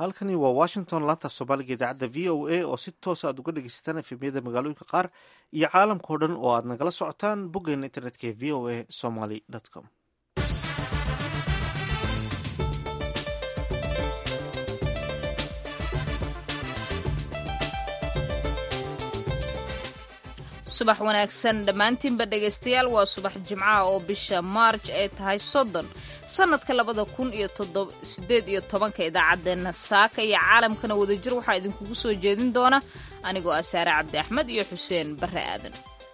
halkani waa washington laanta soomaaliga idaacadda v o a oo si toosa aad uga dhegeysataan efemyada magaalooyinka qaar iyo caalamkao dhan oo aad nagala socotaan boggeena internetka ee v o a somaly com subax wanaagsan dhammaantiinba dhegaystayaal waa subax jimcaha oo bisha maarj ay tahay soddon sannadka labada kun iyo todosideed iyo tobanka idaacaddeenna saaka iyo caalamkana wadajir waxaa idinkugu soo jeedin doona anigoo ah saare cabdi axmed iyo xuseen barre aadan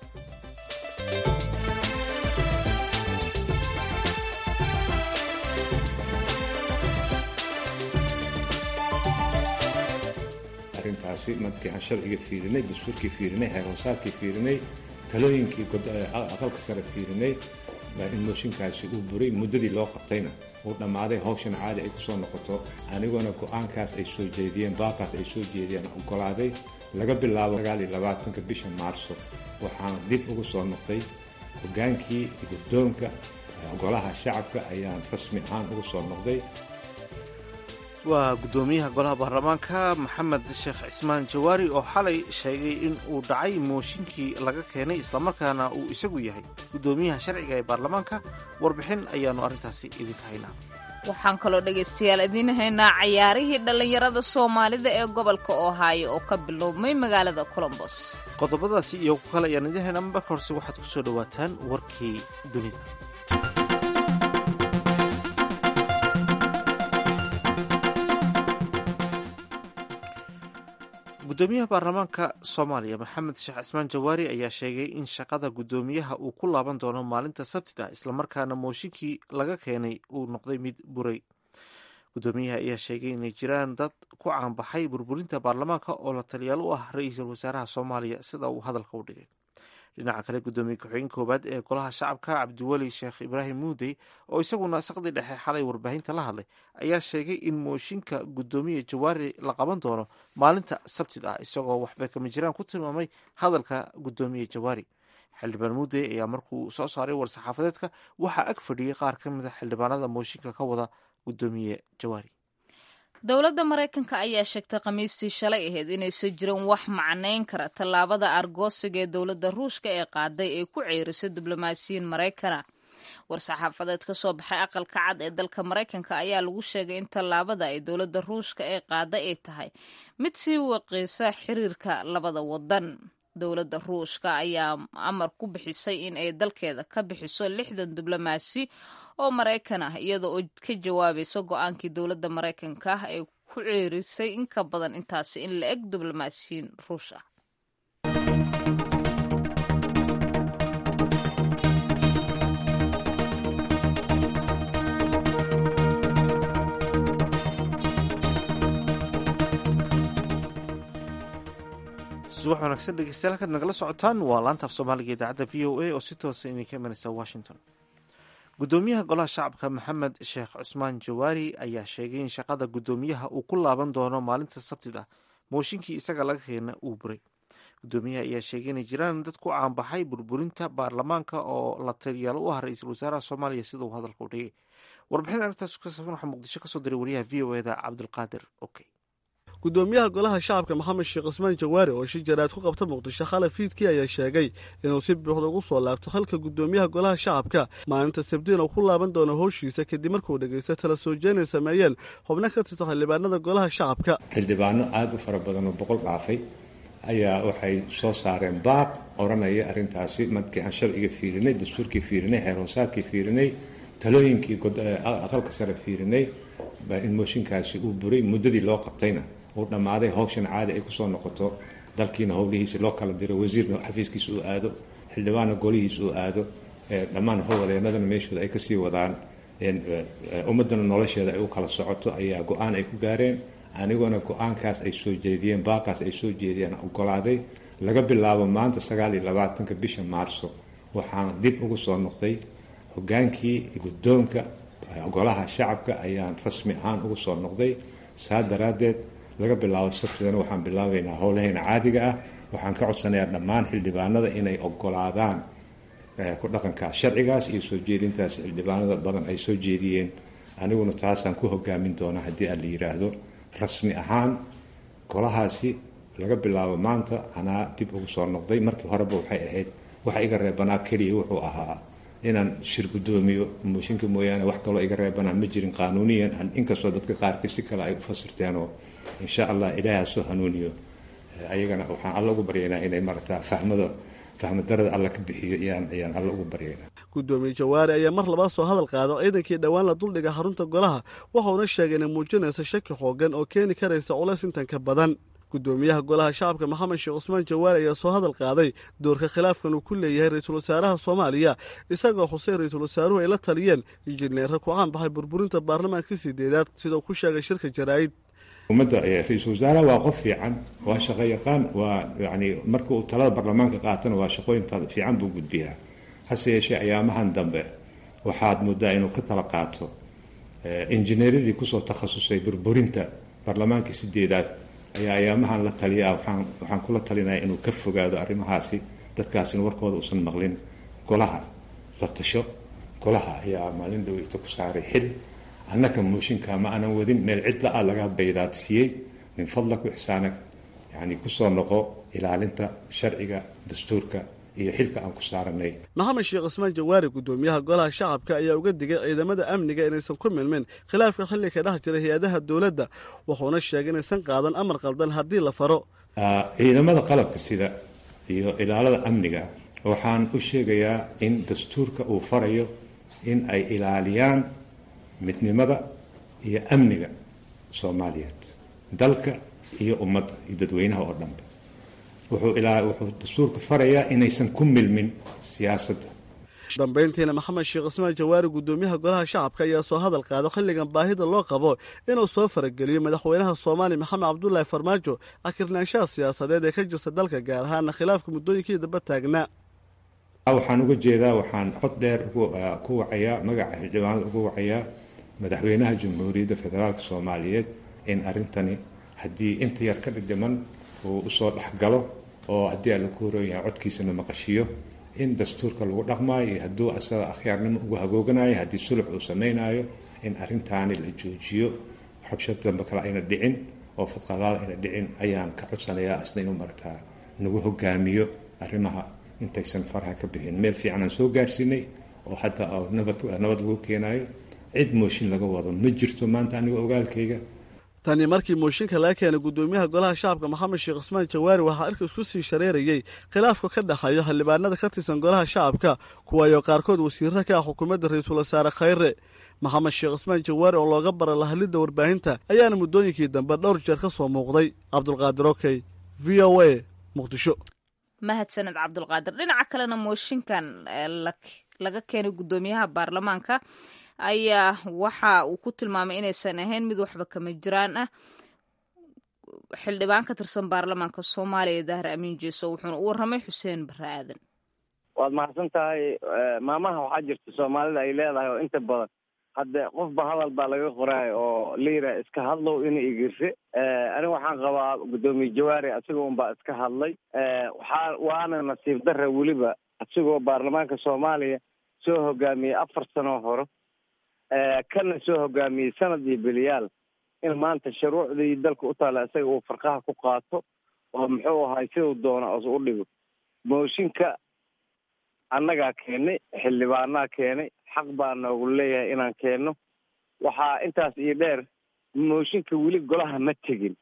arrintaasi markii aan sharciga fiirinay dastuurkii fiirinay heerhoosaarkii fiirinay talooyinkii aqalka sare fiirinay in mooshinkaasi uu buray muddadii loo qabtayna uu dhammaaday hawshan caadi ay kusoo noqoto aniguna go-aankaas ay soo jeediyeen baaqaas ay soo jeediyeen ogolaaday laga bilaabo sagaaliyolabaatanka bisha maarso waxaan dib ugu soo noqday hogaankii guddoonka golaha shacabka ayaan rasmi ahaan ugu soo noqday waa guddoomiyaha golaha baarlamaanka maxamed sheekh cismaan jawaari oo xalay sheegay in uu dhacay mooshinkii laga keenay islamarkaana uu isagu yahay guddoomiyaha sharciga ee baarlamaanka warbixin ayaannu arrintaasi idinka haynaa waxaan kaloo dhegaystayaal idiin haynaa cayaarihii dhallinyarada soomaalida ee gobolka ohaayo oo ka biloobmay magaalada colombos qodobadaasi iyo ku kale ayaan idiin haynaa marka horse waxaad ku soo dhowaataan warkii dunida guddoomiyaha baarlamaanka soomaaliya maxamed sheekh cismaan jawaari ayaa sheegay in shaqada guddoomiyaha uu ku laaban doono maalinta sabtida islamarkaana mooshinkii laga keenay uu noqday mid buray guddoomiyaha ayaa sheegay inay jiraan dad ku caanbaxay burburinta baarlamaanka oo la taliyaal u ah ra-iisul wasaaraha soomaaliya sida uu hadalka u dhigay dhinaca kale guddoomiye ku-xigeen koowaad ee golaha shacabka cabdiweli sheekh ibraahim muudey oo isaguna saqdi dhexe xalay warbaahinta la hadlay ayaa sheegay in mooshinka guddoomiye jawaari la qaban doono maalinta sabtid ah isagoo waxba kama jiraan ku tilmaamay hadalka guddoomiye jawaari xildhibaan muudey ayaa markuu soo saaray war-saxaafadeedka waxaa ag fadhiyey qaar ka mid a xildhibaanada mooshinka ka wada guddoomiye jawaari dowladda maraykanka ayaa sheegtay khamiistii shalay ahayd inaysan jirin wax macnayn kara tallaabada argoosiga ee dowladda ruushka ee qaaday ee ku ceerisay diblomaasiyiin maraykana war-saxaafadeed ka soo baxay aqalka cad ee dalka maraykanka ayaa lagu sheegay in tallaabada ay dowladda ruushka ee qaaday ay tahay mid sii waqiisa xiriirka labada wadan dowladda ruushka ayaa amar ku bixisay in ay dalkeeda ka bixiso lixdan diblomaasi oo maraykan ah iyada oo ka jawaabaysa go-aankii dowladda maraykanka ah ee ku ceerisay in ka badan intaasi in la eg diblomaasiyiin ruush ah subax wanaagsan dhegeystayaal halkaad nagala socotaan waa laanta af soomaaliga idaacadda v o a oo si toosa idinka imanaysa washington guddoomiyaha golaha shacabka maxamed sheekh cusmaan jawaari ayaa sheegay in shaqada guddoomiyaha uu ku laaban doono maalinta sabtid ah mooshinkii isaga laga keena uu buray guddoomiyaha ayaa sheegay inay jiraan dad ku caanbaxay burburinta baarlamaanka oo la taliyaal u ah ra-iisul wasaaraha soomaaliya sida uu hadalka u dhigay warbixin arrintaas ka saabsan waxaa muqdisho kasoo diray wariyaha v o eda cabdulqaadir okey guddoomiyaha golaha shacabka maxamed sheekh cusmaan jawaari oo shi jaraad ku qabta muqdisho khalay fiidkii ayaa sheegay inuu si buuxda ugu soo laabto halka guddoomiyaha golaha shacabka maalinta sabdiina uu ku laaban doono howshiisa kadib markuu dhegaysta tala soo jeenay sameeyeen xubno ka tirsan xildhibaanada golaha shacabka xildhibaano aada u fara badan oo boqol dhaafay ayaa waxay soo saareen baaq odhanaya arrintaasi markii aan sharciga fiirinay dastuurkii fiirinay heerhoosaarkii fiirinay talooyinkii aqalka sare fiirinay in mooshinkaasi uu buray muddadii loo qabtayna uu dhammaaday hawshan caadi ay kusoo noqoto dalkiina howlihiisa loo kala diro wasiirna xafiiskiisa uu aado xildhibaanna golihiisa uu aado dhammaan howlwadeenadana meeshooda ay kasii wadaan ummadana nolosheeda ay u kala socoto ayaa go-aan ay ku gaareen aniguna go-aankaas ay soo jeediyeen baaqaas ay soo jeediyeen ogolaaday laga bilaabo maanta sagaal iyo labaatanka bisha maarso waxaan dib ugu soo noqday hogaankii guddoonka golaha shacabka ayaan rasmi ahaan ugu soo noqday saa daraaddeed laga bilaabo sabtidana waxaan bilaabaynaa howlaheena caadiga ah waxaan ka codsanayaa dhammaan xildhibaanada inay ogolaadaan ku dhaqanka sharcigaas iyo soo jeedintaas xildhibaanada badan ay soo jeediyeen aniguna taasaan ku hogaamin doonaa haddii aan la yidhaahdo rasmi ahaan golahaasi laga bilaabo maanta anaa dib ugu soo noqday markii horeba waxay ahayd waxa iga reebanaa keliya wuxuu ahaa inaan shir guddoomiyo mooshinka mooyaane wax kaloo iga reebanaa ma jirin qaanuuniyan inkastoo dadka qaarkii si kale ay u fasirteenoo insha allah ilaaha soo hanuuniyo ayagana waxaan alla ugu baryaynaa inay marata fahmada fahmadarada alla ka bixiyo ayaan ayaan alla ugu baryaynaa guddoomiye jawaari ayaa mar labaad soo hadal qaada ciidankii dhowaan la duldhiga xarunta golaha waxauna sheegay inay muujinaysa shaki xoogan oo keeni karaysa culays intan ka badan guddoomiyaha golaha shacabka maxamed sheekh cusmaan jawaari ayaa soo hadal qaaday doorka khilaafkan uu ku leeyahay ra-iisul wasaaraha soomaaliya isagoo xuseen ra-iisul wasaaruhu ay la taliyeen injineera ku caan baxay burburinta baarlamaankii sideedaad sida uu ku sheegay shirka jaraa'id ummadda ra-iisul wasaaraha waa qof fiican waa shaqo yaqaan waa yani marka uu talada baarlamaanka qaatana waa shaqooyin fiican buu gudbiyaa hase yeeshee ayaamahan dambe waxaad moodaa inuu ka tala qaato injineeradii kusoo takhasusay burburinta baarlamaankii sideedaad ayaa ayaamahan la taliyaa waxaan waxaan kula talinaya inuu ka fogaado arrimahaasi dadkaasina warkooda uusan maqlin golaha la tasho golaha ayaa maalin dhaweyta ku saaray xil annaka mooshinka ma aanan wadin meel cidla ah laga baydaadsiiyey min fadlak ixsaanag yani kusoo noqo ilaalinta sharciga dastuurka iyo xilka aan ku saaranay maxamed sheekh cismaan jawaari guddoomiyaha golaha shacabka ayaa uga digay ciidamada amniga inaysan ku milmin khilaafka xilli ka dhex jira hay-adaha dowladda wuxuuna sheegay inaysan qaadan amar qaldan haddii la faro ciidamada qalabka sida iyo ilaalada amniga waxaan u sheegayaa in dastuurka uu farayo in ay ilaaliyaan midnimada iyo amniga soomaaliyeed dalka iyo ummadda iyo dadweynaha oo dhanba wuxuu dastuurka farayaa inaysan ku milmin siyaasadda dambayntiina maxamed sheekh cismaan jawaari guddoomiyaha golaha shacabka ayaa soo hadal qaada xilligan baahida loo qabo inuu soo farageliyo madaxweynaha soomaaliya maxamed cabdulaahi farmaajo akirnaanshaha siyaasadeed ee ka jirta dalka gaar ahaana khilaafka muddooyinkii damba taagnaa waxaan uga jeedaa waxaan cod dheer ku wacayaa magaca xildhibaanada uga wacayaa madaxweynaha jamhuuriyadda federaalk soomaaliyeed in arrintani haddii inta yar ka dhidhiman uu usoo dhexgalo oo haddii alla ku horan yahay codkiisana maqashiyo in dastuurka lagu dhaqmaayo iyo hadduu asaga akhyaarnimo ugu hagooganayo haddii sulux uu samaynayo in arrintaani la joojiyo rabshad dambe kale ayna dhicin oo fadqalaal ayna dhicin ayaan ka codsanayaa isna inuu martaa nagu hogaamiyo arrimaha intaysan faraha ka bixin meel fiican aan soo gaarsiinay oo hadda nabad nabad lagu keenayo cid mooshin laga wado ma jirto maanta aniga ogaalkayga tani markii mooshinka laga keenay guddoomiyaha golaha shacabka maxamed sheekh cusmaan jawaari waxaa irka isku sii shareerayey khilaafka ka dhexeeyo xildhibaanada ka tirsan golaha shacabka kuwaayoo qaarkood wasiirra ka ah xukuumadda ra-iisul wasaare khayre maxamed sheekh cusmaan jawaari oo looga bara lahadlidda warbaahinta ayaana muddooyinkii dambe dhowr jeer ka soo muuqday cabdulqaadir okey v o a muqdisho mahadsaned cabdulqaadir dhinaca kalena mooshinkan laga keenay guddoomiyaha baarlamaanka ayaa waxa uu ku tilmaamay inaysan ahayn mid waxba kama jiraan ah xildhibaan ka tirsan baarlamaanka soomaaliya dahre amiin jeeso wuxuuna u warramay xuseen barre aadan waad mahadsan tahay maamaha waxaa jirta soomaalida ay leedahay oo inta badan hadde qofba hadal baa laga qoraayo oo la yidhaha iska hadlow ina igirse aniga waxaan qabaa guddoomiye jawaari asigoo unbaa iska hadlay waxaa waana nasiib darra weliba asigoo baarlamaanka soomaaliya soo hogaamiyey afar sanoo hore kana soo hogaamiyey sanad iyo beliyaal in maanta shuruucdii dalka u taalla isaga uu farqaha ku qaato oo muxuu ahay siduu doona os u dhigo mooshinka annagaa keenay xildhibaanaa keenay xaq baa noogu leeyahay inaan keenno waxaa intaas iyo dheer mooshinka weli golaha ma tegin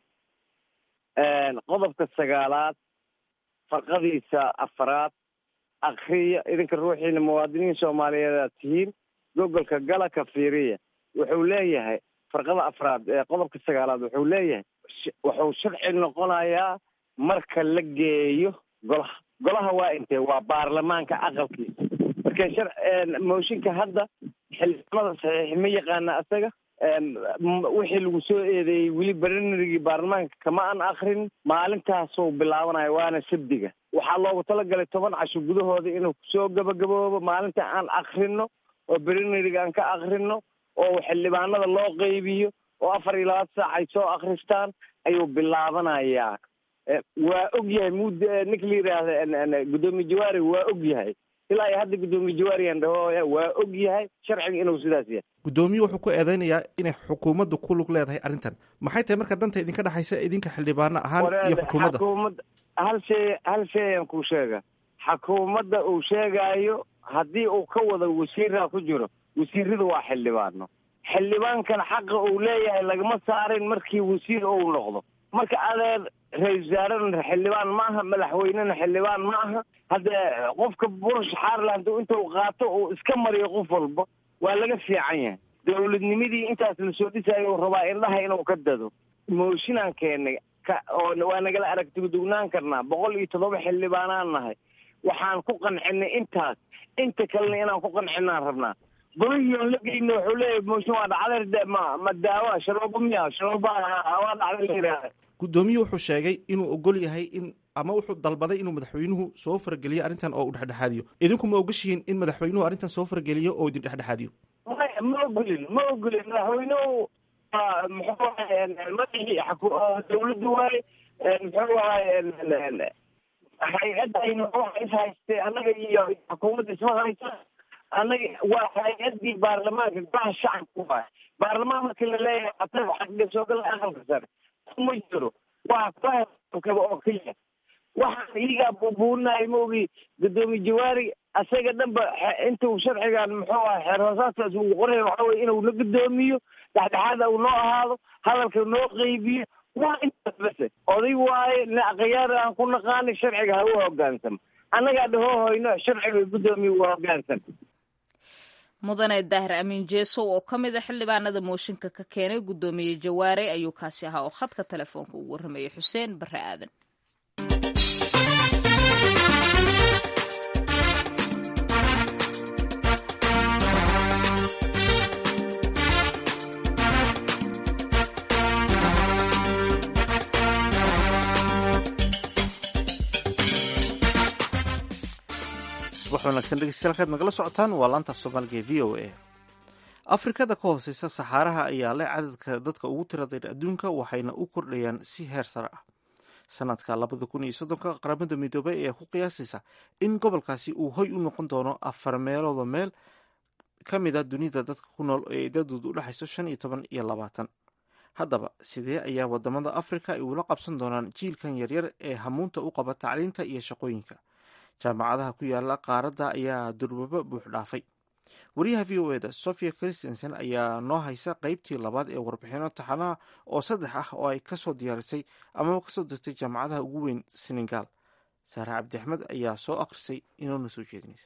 qodobka sagaalaad farqadiisa afaraad akriya idinka ruuxiina muwaadiniin soomaaliyeed aad tihiin gogolka gala ka fiiriya wuxuu leeyahay farqada afraad ee qodobka sagaalaad wuxuu leeyahay wuxuu sharci noqonayaa marka la geeyo golaha golaha waa intee waa baarlamaanka aqalkiisa marka shar mooshinka hadda xildhibaanada saxiix ma yaqaana asaga wixii lagu soo eedeeyey weli baranarigii baarlamaanka kama an akrin maalintaasuu bilaabanayo waana sabdiga waxaa loogu talagalay toban casho gudahooda inuu kusoo gabagaboobo maalinta aan akrino oo berinariga aan ka akrino oo xildhibaanada loo qeybiyo oo afar iyo labaatan saac ay soo akristaan ayuu bilaabanayaa waa og yahay mud ninka la yidhaahda guddoomiye jawaari waa og yahay ilaa iyo hadda guddoomiye jawaariyan dhaho waa og yahay sharciga inuu sidaas yahay guddoomiye wuxuu ku eedeynayaa inay xukuumaddu ku lug leedahay arrintan maxay tahay marka danta idinka dhexaysa idinka xildhibaano ahaan iyo xukuumadda xukuumadda hal shay hal shay ayaan kuu sheega xukuumadda uu sheegaayo haddii uu ka wado wasiiraa ku jiro wasiirada waa xildhibaano xildhibaankana xaqa uu leeyahay lagama saarin markii wasiir uu noqdo marka adeer ra-isul wasaarena xildhibaan ma aha madaxweynena xildhibaan ma aha hadde qofka burush xaarland intuu qaato uu iska mariyo qof walba waa laga fiican yahay dowladnimadii intaas lasoo dhisayo uu rabaa indhaha inuu ka dado mooshinaan keenay ka oo waa nagala aragtidugnaan karnaa boqol iyo toddoba xildhibaanaan nahay waxaan ku qancinay intaas inta kalena inaan ku qancinaan rabnaa golihiion la geyno wuxuu leeyahay mooshin waa dhacday ma ma daawa sharoobo miya sharooba waa dhacday la yidhaahda guddoomiye wuxuu sheegay inuu ogol yahay in ama wuxuu dalbaday inuu madaxweynuhu soo farageliyo arrintan oo uu dhexdhexaadiyo idinku ma ogashihiin in madaxweynuhu arrintan soo farageliyo oo idin dhexdhexaadiyo maya ma ogolin ma ogolin madaxweynuhu muxuu ahay madaxii dawladda waaye muxuu ahay hay-adda muxuu is haystay annaga iyo xukuumadda isma haysa annaga waa hay-addii baarlamaanka golaha shacabka waay baarlamaan markii la leeyahay ata xagga soo gala aqalka sare ma jiro waa kaba oo keliya waxaan iyagaa buubuunahay ma ogi guddoomiye jawaari asaga dhanba intuu sharcigan muxuu aha xeer hoosaadkaas uu qoray waxa weye inuu na guddoomiyo dhexdhexaada uu noo ahaado hadalka noo qeybiyo waa intaas base oday waaye nin akhyaar aan ku naqaani sharciga ha u hogaansamo annagaa dhahoo hoyno sharciga guddoomiye u hogaansan mudane daahir amiin jeesow oo ka mid a xildhibaanada mooshinka ka keenay guddoomiye jawaare ayuu kaasi ahaa oo khadka telefoonka ugu warramayay xuseen barre aadan subax wanaagsan dhegeystayaal kaad nagala socotaan waa laanta af soomaaliga ee v o a afrikada ka hooseysa saxaaraha ayaa leh cadadka dadka ugu tiradayr adduunka waxayna u kordhayaan si heer sare ah sanadka labada kun iyo soddonka qaramada midoobay ayaa ku qiyaasaysa in gobolkaasi uu hoy u noqon doono afar meelooda meel ka mid a dunida dadka ku nool ee idadooda u dhexayso shan iyo toban iyo labaatan haddaba sidee ayaa wadamada afrika ay ula qabsan doonaan jiilkan yaryar ee hamuunta u qaba tacliinta iyo shaqooyinka jaamacadaha ku yaala qaaradda ayaa durbaba buux dhaafay wariyaha v o eda sofia christensen ayaa noo haysa qeybtii labaad ee warbixino taxanaha oo saddex ah oo ay kasoo diyaarisay amaba kasoo dirtay jaamacadaha ugu weyn senegal saare cabdi axmed ayaa soo akhrisay inoona soo jeedinaysa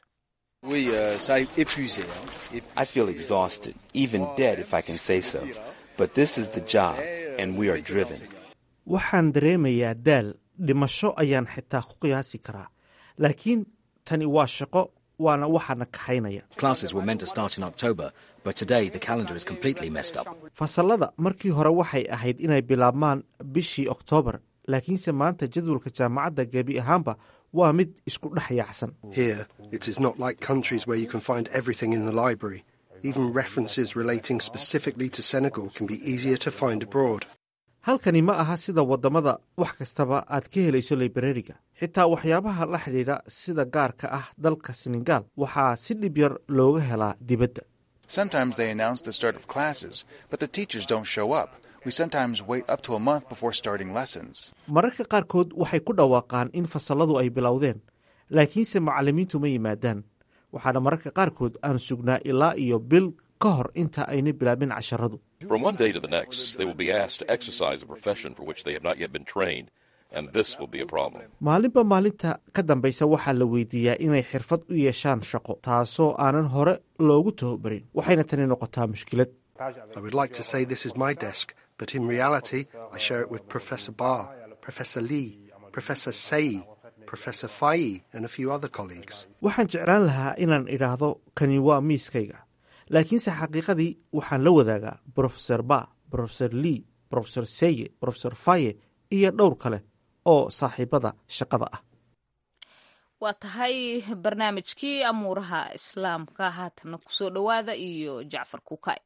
I feel exhausted, even dead if I can say so. But this is the job, and we are driven. waxaan dareemayaa daal dhimasho ayaan xitaa ku qiyaasi karaa laakiin tani waa shaqo waana waxaana kaxaynaya Classes were meant to start in October, but today the calendar is completely messed up. fasallada markii hore waxay ahayd inay bilaabmaan bishii oktoobar laakiinse maanta jadwalka jaamacadda gebi ahaanba waa mid isku dhex yaacsan Here, it is not like countries where you can find everything in the library. Even references relating specifically to Senegal can be easier to find abroad. halkani ma aha sida waddamada wax kastaba aad ka helayso librariga xitaa waxyaabaha la xidhiidha sida gaarka ah dalka senegal waxaa si dhib yar looga helaa dibadda Sometimes they announce the start of classes, but the teachers don't show up. We sometimes wait up to a month before starting lessons. mararka qaarkood waxay ku dhawaaqaan in fasalladu ay bilowdeen laakiinse macallimiintu ma yimaadaan waxaana mararka qaarkood aan sugnaa ilaa iyo bil ka hor inta ayna bilaabin casharadu From one day to the next, they will be asked to exercise a profession for which they have not yet been trained, and this will be a problem. maalinba maalinta ka dambaysa waxaa la weydiiyaa inay xirfad u yeeshaan shaqo taasoo aanan hore loogu tababarin waxayna tani noqotaa mushkilad I would like to say this is my desk, but in reality, I share it with Professor Barr, Professor Lee, Professor Say, Professor Faye, and a few other colleagues. waxaan jeclaan lahaa inaan idhaahdo kani waa miiskayga laakiinse xaqiiqadii waxaan la wadaagaa brofeser ba brofeser lee brofeser seye brofeser faye iyo dhowr kale oo saaxiibada shaqada ah waa tahay barnaamijkii amuuraha islaamka haatana kusoo dhowaada iyo jacfar kukay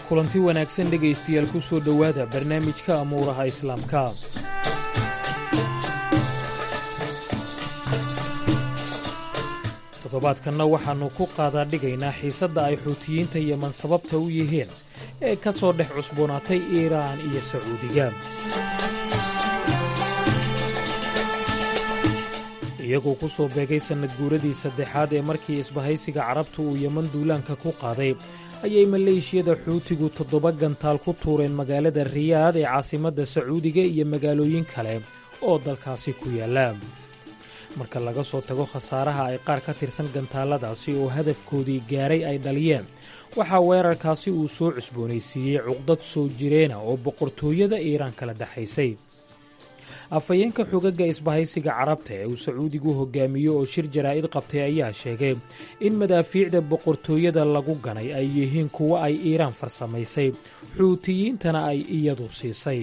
kulanti wanaagsan dhegaystayaal ku soo dhowaada barnaamijka amuuraha islaamka toddobaadkanna waxaannu ku qaadaa dhigaynaa xiisadda ay xuutiyiinta yeman sababta u yihiin ee ka soo dhex cusboonaatay iiraan iyo sacuudiga iyagoo ku soo beegay sannad guuradii saddexaad ee markii isbahaysiga carabtu uu yeman duulaanka ku qaaday ayay maleeshiyada xuutigu toddoba gantaal ku tuureen magaalada riyaad ee caasimadda sacuudiga iyo magaalooyin kale oo dalkaasi ku yaalla marka laga soo tago khasaaraha ay qaar ka tirsan gantaaladaasi oo hadafkoodii gaaray ay dhaliyeen waxaa weerarkaasi uu soo cusboonaysiiyey cuqdad soo jireena oo boqortooyada iiraan kala dhexaysay afhayeenka xogagga isbahaysiga carabta ee uu sacuudigu hogaamiyo oo shir jaraa'id qabtay ayaa sheegay in madaafiicda boqortooyada lagu ganay ay yihiin kuwo ay iiraan farsamaysay xuutiyiintana ay iyadu siisay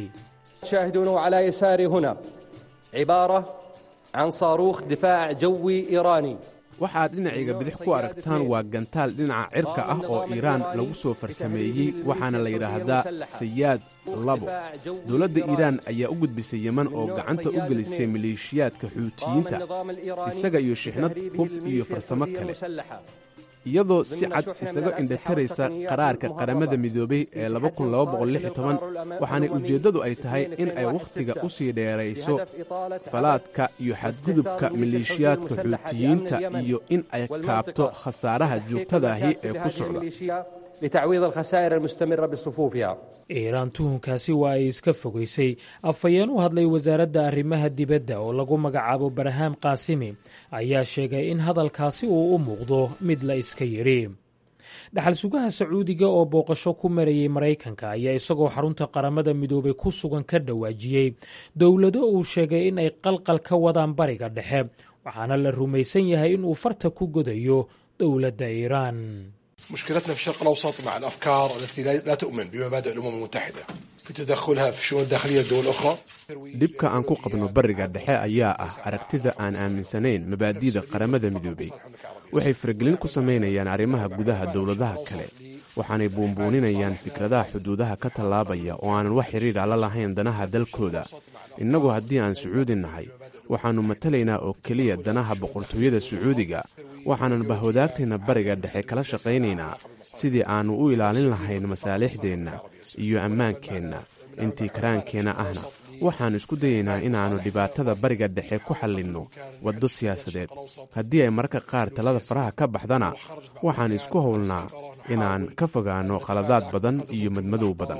can saaruukh difaac jawi iiraani waxaad dhinacayga bidix ku aragtaan waa gantaal dhinaca cirka ah oo iiraan lagu soo farsameeyey waxaana la yidhaahdaa sayaad labo dowladda iiraan ayaa u gudbisay yeman oo gacanta u gelisay maleeshiyaadka xuutiyiinta isaga iyo shixnad hub iyo farsamo kale iyadoo si cad isaga indhataraysa qaraarka qaramada midoobay ee waxaanay ujeeddadu ay tahay in ay wakhtiga u sii dheerayso falaadka iyo xadgudubka maleeshiyaadka xuutiyiinta iyo in ay kaabto khasaaraha joogtadaahi ee ku socda iiraan tuhunkaasi waa ay iska fogaysay afhayeen u hadlay wasaaradda arrimaha dibadda oo lagu magacaabo barahaam kaasimi ayaa sheegay in hadalkaasi uu u muuqdo mid la iska yidhi dhaxal sugaha sacuudiga oo booqasho ku marayay maraykanka ayaa isagoo xarunta qaramada midoobay ku sugan ka dhawaajiyey dowlado uu sheegay in ay qalqal ka wadaan bariga dhexe waxaana la rumaysan yahay inuu farta ku godayo dowladda iiraan مشكلتنا في الشرق الأوسط مع الأفكار التي لا تؤمن بمبادئ الأمم المتحدة في تدخلها في الشؤون الداخلية لدول أخرى dhibka aan ku qabno bariga dhexe ayaa ah aragtida aan aaminsanayn mabaadi'da qaramada midoobay waxay faragelin ku samaynayaan arrimaha gudaha dowladaha kale waxaanay buunbuuninayaan fikradaha xuduudaha ka tallaabaya oo aanan wax xidhiidha la lahayn danaha dalkooda innagu haddii aan sacuudi nahay waxaannu matalaynaa oo keliya danaha boqortooyada sacuudiga waxaanan bahwadaagteenna bariga dhexe kala shaqaynaynaa sidii aannu u ilaalin lahayn masaalixdeenna iyo ammaankeenna intii karaankeenna ahna waxaannu isku dayaynaa inaannu dhibaatada bariga dhexe ku xallinno waddo siyaasadeed haddii ay mararka qaar talada faraha ka baxdana waxaan isku howlnaa inaan ka fogaanno khaladaad badan iyo madmadow badan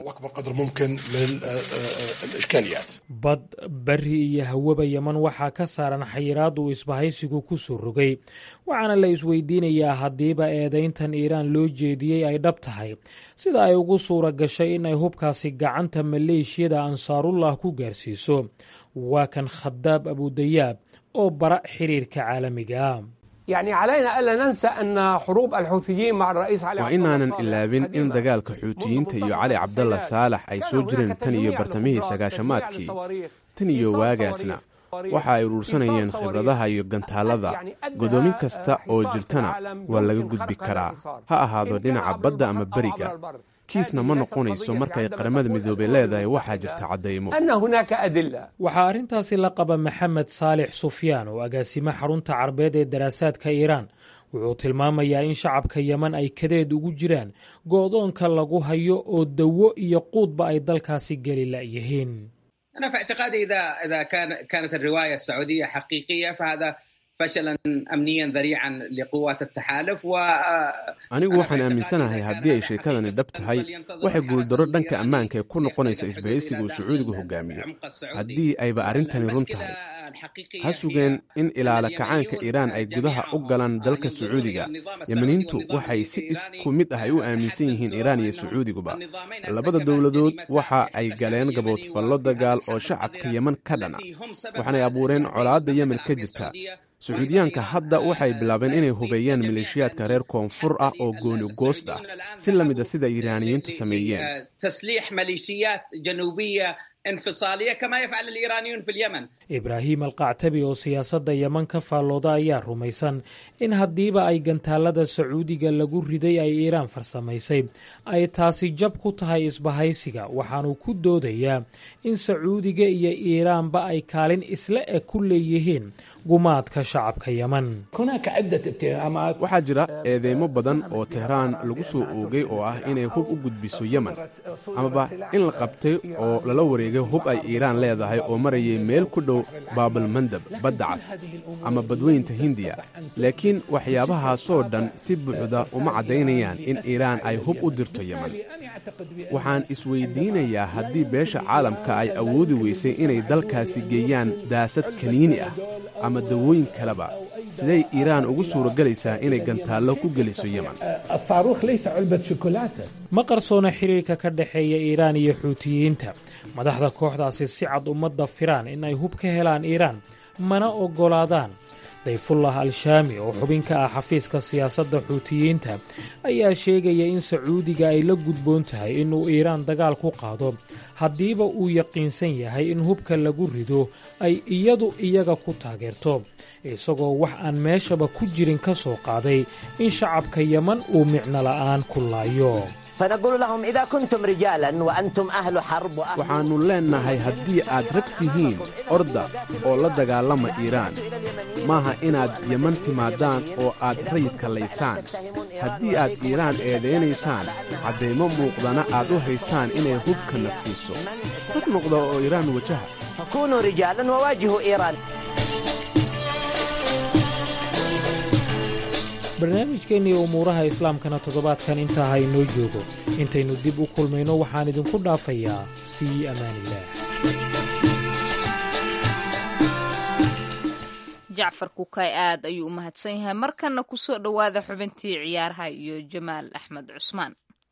bad bari iyo hawaba yeman waxaa ka saaran xayiraad uu isbahaysigu ku soo rogay waxaana la isweydiinayaa haddiiba eedayntan iiraan loo jeediyey ay dhab tahay sida ay ugu suura gashay in ay hubkaasi gacanta maleeshiyada ansaarullah ku gaarsiiso waa kan khadaab abudayaab oo bara xiriirka caalamiga waa inaanan ilaabin in dagaalka xuutiyiinta iyo cali cabdalla saalax ay soo jireen tan iyo bartamihii sagaashamaadkii tan iyo waagaasna waxa ay uruursanayeen khibradaha iyo gantaallada godoomin kasta oo jirtana waa laga gudbi karaa ha ahaado dhinaca badda ama beriga kiisna ma noqonayso markay qaramada midoobey leedahay waxaa jirta caddaymo waxaa arrintaasi la qaba maxamed saalix sufyaan oo agaasimo xarunta carbeed ee daraasaadka iiraan wuxuu tilmaamayaa in shacabka yeman ay kadeed ugu jiraan go'doonka lagu hayo oo dawo iyo quudba ay dalkaasi geli la'yihiin أنا في اعتقادي إذا إذا كان كانت الرواية السعودية حقيقية فهذا فشلا أمنيا ذريعا لقوات التحالف و anigu waxaan aaminsanahay haddii ay sheekadani dhab tahay waxay guuldarro dhanka ammaanka ee ku noqonaysa isbahaysiga uu sacuudigu hogaamiyo haddii ayba arrintani run tahay ha sugeen in ilaala kacaanka iiraan ay gudaha u galaan dalka sacuudiga yemaniintu waxay si isku mid ah ay u aaminsan yihiin iiraan iyo sacuudiguba labada dowladood waxa ay galeen gaboodfallo dagaal oo shacabka yeman ka dhana waxaanay abuureen colaadda yemen ka jirta sacuudiyaanka hadda waxay bilaabeen inay hubeeyaan maleeshiyaadka reer koonfur ah oo gooni goost ah si la mid a sida iiraaniyiintu sameeyeen تسليح ميليشيات جنوبية انفصاليه كما يفعل الايرانيون في اليمن. ibraahim alqactabi oo siyaasadda yeman ka faallooda ayaa rumaysan in haddiiba ay gantaalada sacuudiga lagu riday ay iiraan farsamaysay ay taasi jab ku tahay isbahaysiga waxaanuu ku doodayaa in sacuudiga iyo iiraanba ay kaalin isla eg ku leeyihiin gumaadka shacabka yeman waxaa jira eedeymo badan oo tehraan lagu soo oogay oo ah inay hub u gudbiso yemen amaba in la qabtay oo lala wareegay hub ay iiraan leedahay oo marayay meel ku dhow baabalmandab badda cas ama badweynta hindiya laakiin waxyaabahaasoo dhan si buuxda uma caddaynayaan in iiraan ay hub u dirto yemen waxaan isweydiinayaa haddii beesha caalamka ay awoodi weysay inay dalkaasi geeyaan daasad kaniini ah ama dawooyin kaleba siday iiraan ugu suuragelaysaa inay gantaallo ku geliso yemen ma qarsoona xiriirka ka dhexeeya iiraan iyo xuutiyiinta madaxda kooxdaasi si cad ummadda firaan in ay hub ka helaan iiraan mana oggolaadaan dayfullah al-shaami oo xubin ka ah xafiiska siyaasadda xuutiyiinta ayaa sheegaya in sacuudiga ay la gudboon tahay inuu iiraan dagaal ku qaado haddiiba uu yaqiinsan yahay in hubka lagu rido ay iyadu iyaga ku taageerto isagoo wax aan meeshaba ku jirin ka soo qaaday in shacabka yeman uu micno la'aan ku laayo waxaannu leennahay haddii aad rag tihiin orda oo la dagaalama iiraan maaha inaad yeman timaadaan oo aad rayidka laysaan haddii aad iiraan eedaynaysaan caddaymo muuqdana aad u haysaan inay hubkana siiso rag noqda oo iiraan wajaha barnaamijkeennii umuuraha islaamkana toddobaadkan intaa ha inoo joogo intaynu dib u kulmayno waxaan idinku dhaafayaa fii amaaniillaah jacfar kukay aad ayuu u mahadsan yahay markanna ku soo dhowaada xubintii ciyaaraha iyo jamaal axmed cusmaan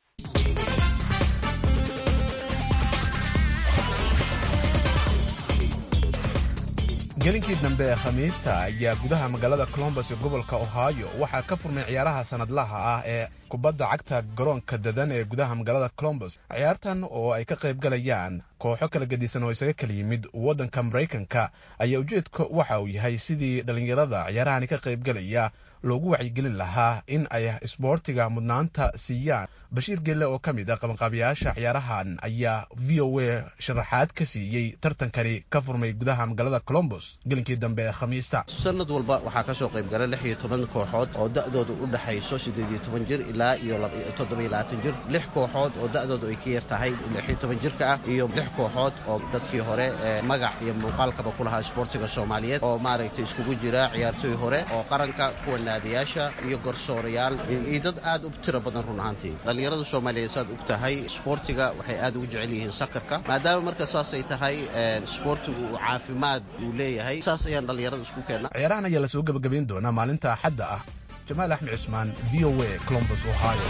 gelinkii dambe ee khamiista ayaa gudaha magaalada colombos ee gobolka ohio waxaa ka furmay ciyaaraha sanadlaha ah ee kubadda cagta garoonka dadan ee gudaha magaalada colombos ciyaartan oo ay ka qayb galayaan kooxo kala gedisan oo isaga kala yimid waddanka maraykanka ayaa ujeedka waxa uu yahay sidii dhallinyarada ciyaarahani ka qaybgalaya loogu wacyigelin lahaa in ay isboortiga mudnaanta siiyaan bashiir gelle oo ka mid ah qabanqaabiyaasha ciyaarahan ayaa v o a sharaxaad ka siiyey tartankani ka furmay gudaha magaalada colombos gelinkii dambe ee khamiista sanad walba waxaa ka soo qayb gala lix iyo toban kooxood oo da'dooda u dhexayso siddeed iyo toban jir ilaa iyo toddobiyo labaatan jir lix kooxood oo da'dooda ay ka yar tahay lix iyo toban jirka ah iyo lix kooxood oo dadkii hore ee magac iyo muuqaalkaba ku lahaa isboortiga soomaaliyeed oo maaragtay iskugu jira ciyaartooy hore oo qaranka kuwa naadiyaasha iyo garsoorayaal iyo dad aad u tiro badan run ahaantii dhallinyarada soomaaliyeed saad og tahay isboortiga waxay aad ugu jecel yihiin sakarka maadaama marka saasay tahay isboortigu uu caafimaad uu leeyahay saas ayaan dhallinyarada isku keenna ciyaarahan ayaa lasoo gebagabayn doonaa maalinta axadda ah jamaal axmed cismaan v o a colombos ohio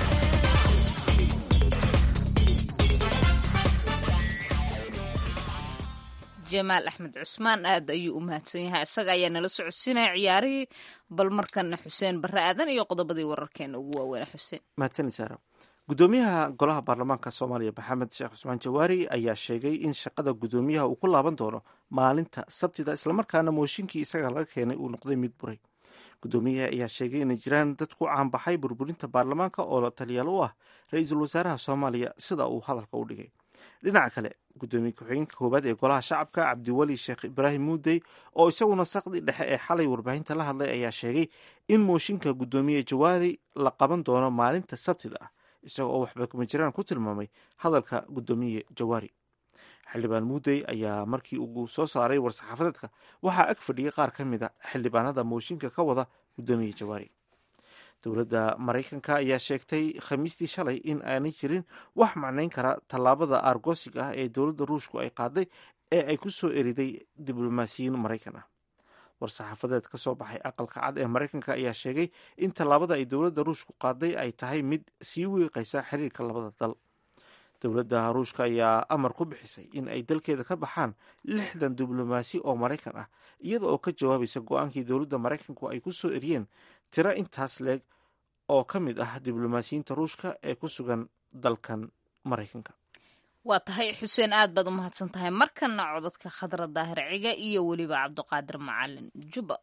jamaal axmed cusmaan aad ayuu u mahadsan yahay isaga ayaa nala socodsiinaya ciyaarihii bal markana xuseen barre aadan iyo qodobadii wararkeena ugu waaweyna xuseen mahadsanid saara gudoomiyaha golaha baarlamaanka soomaaliya maxamed sheekh cusmaan jawaari ayaa sheegay in shaqada gudoomiyaha uu ku laaban doono maalinta sabtida islamarkaana mooshinkii isaga laga keenay uu noqday mid buray gudoomiyaha ayaa sheegay inay jiraan dad ku caanbaxay burburinta baarlamaanka oo taliyaal u ah ra-iisul wasaaraha soomaaliya sida uu hadalka u dhigay dhinaca kale gudoomiye ku-xigeenka koowaad ee golaha shacabka cabdiweli sheekh ibraahim muudey oo isaguna saqdi dhexe ee xalay warbaahinta la hadlay ayaa sheegay in mooshinka gudoomiye jawaari la qaban doono maalinta sabtida ah isaga oo waxba kuma jiraan ku tilmaamay hadalka gudoomiye jawaari xildhibaan muudey ayaa markii uu soo saaray war-saxaafadeedka waxaa ag fadhiyay qaar ka mid a xildhibaanada mooshinka ka wada gudoomiye jawaari dowladda maraykanka ayaa sheegtay khamiistii shalay in aanay jirin wax macnayn kara tallaabada aargoosiga ah ee dowladda ruushku ay qaaday ee ay ku soo eriday diblomaasiyiin maraykan ah war-saxaafadeed ka soo baxay aqalka cad ee maraykanka ayaa sheegay in tallaabada ay dowladda ruushku qaaday ay tahay mid sii wiiqaysa xiriirka labada dal dowladda ruushka ayaa amar ku bixisay in ay dalkeeda ka baxaan lixdan diblomaasi oo maraykan ah iyada oo ka jawaabaysa go-aankii dowladda maraykanku ay ku soo eriyeen tiro intaas leeg oo ka mid ah diblomaasiyiinta ruushka ee ku sugan dalkan maraykanka waa tahay xuseen aad baad u mahadsan tahay markana cododka khadra daahir ciga iyo weliba cabdiqaadir macalin juba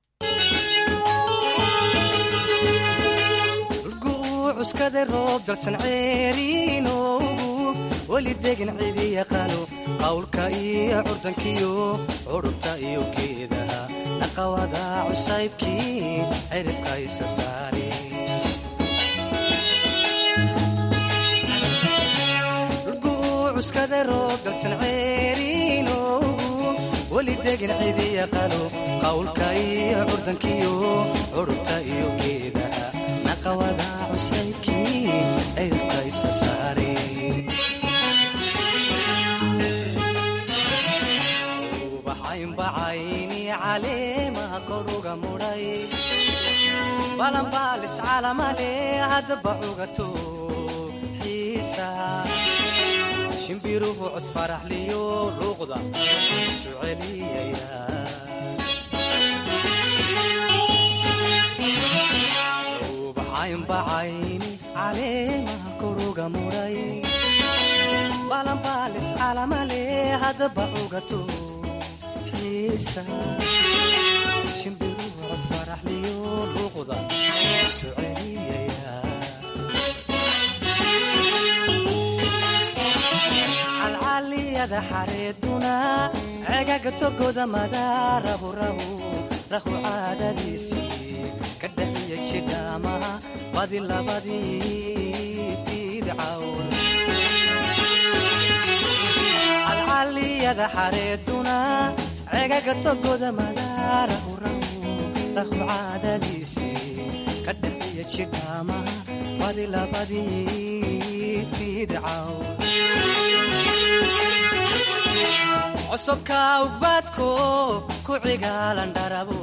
cuskada roob dalsan ceeriinoogu weli degan cidi yaqaano qawlka iyo curdankiyo curubta iyo geedaha naqawada cusaybkii ciribka isa saari cuskada roob dalsan ceeriinoogu weli degan cidi yaqaano qawlka iyo curdankiyo curubta iyo geedaha naqawada cusaybkii ciribka isa saari ubaxaynbacayni caleemaha koruga mudhay balanbaalis calamale haddaba cugato xiisa shimbiruhu cod faraxliyo luuqda isu celiyaya ubaxaynbacayni caleemaha koruga mudhay balanbaalis calamale haddaba cugato xiisa shimbiruhu cod faraxliyo luuqda isu celiyaya calcaliyada xareeduna cegaga togoda madaarahu rahu rahu caadadiisii ka dhaxiya jidhaamaha badi labadii fiidcawn calcaliyada xareeduna cegaga togoda madaarahu rahu rahu caadadiisii ka dhaxiya jidhaamaha badi labadii fiidcawn cosubka ugbaadko ku cigaalan dharabo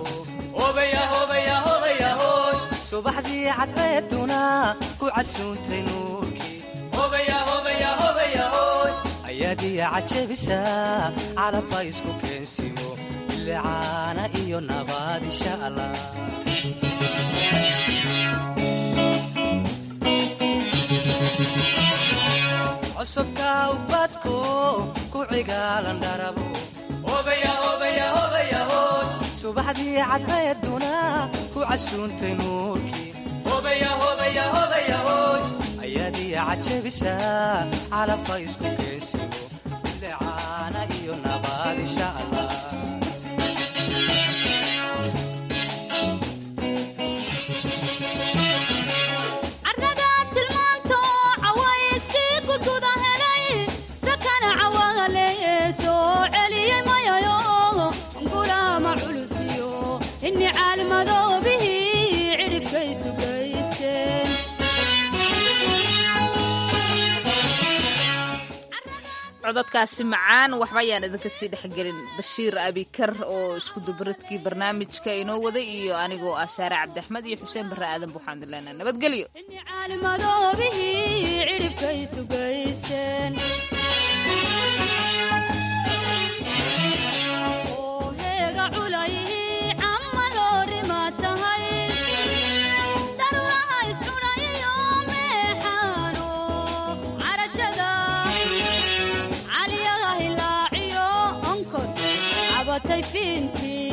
subaxdii cadceeduna ku casuuntay nuurkii ayaadiya cajabisa calabba isku keensimo bilicaana iyo nabaad insha allah cosubka ubadko ku cigaalan dharabo subaxdii cadceeduna ku casuuntay nuurkii ayaadiya cajabisa calabba isku keensimo bilicaana iyo nabaad insha allah cododkaasi macaan waxba ayaan idinka sii dhexgelin bashiir abikar oo iskudubaradkii barnaamijka inoo waday iyo anigoo ah saare cabdiaxmed iyo xuseen barre aadan buuxaan dilena nabadgelyo fiintii